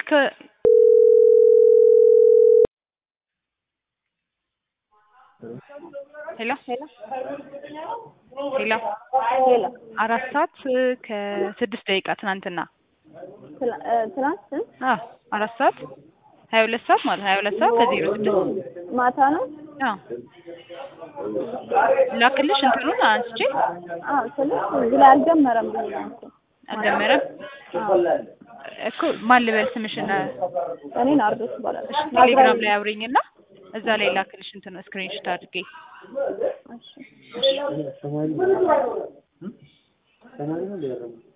ስልክ ሄሎ ሄሎ ሄሎ አራት ሰዓት ከስድስት ደቂቃ ትናንትና ትላ- እ፣ ትናንት ስንት አዎ አራት ሰዓት ሀያ ሁለት ሰዓት ማለት ሀያ ሁለት ሰዓት ከዜሮ ስድስት ማታ ነው? አዎ ላክልሽ እንትኑን አንስቼ አዎ ስልሽ እዚህ ላይ አልጀመረም ብዬ ነው እኮ። አልጀመረም እኮ ማን ልበል ስምሽን እኔ ናርዶስ እባላለሁ። እሺ ቴሌግራም ላይ አውሪኝና እዛ ላይ ላክልሽ እንትን ስክሪንሾት አድርጌ እሺ። ሰማያዊ ሰማያዊ ነው